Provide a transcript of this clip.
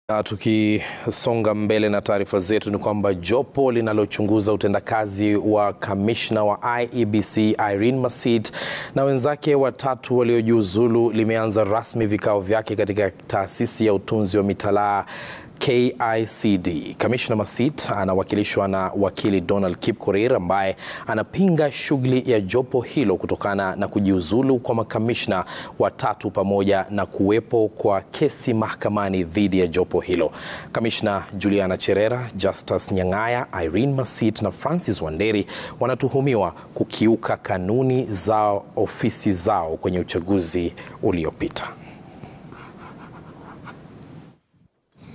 Na tukisonga mbele na taarifa zetu ni kwamba jopo linalochunguza utendakazi wa kamishna wa IEBC Irene Masit na wenzake watatu waliojiuzulu limeanza rasmi vikao vyake katika taasisi ya utunzi wa mitalaa KICD. Kamishna Masit anawakilishwa na wakili Donald Kipkorir ambaye anapinga shughuli ya jopo hilo kutokana na kujiuzulu kwa makamishna watatu pamoja na kuwepo kwa kesi mahakamani dhidi ya jopo hilo. Kamishna Juliana Cherera, Justus Nyang'aya, Irene Masit na Francis Wanderi wanatuhumiwa kukiuka kanuni za ofisi zao kwenye uchaguzi uliopita.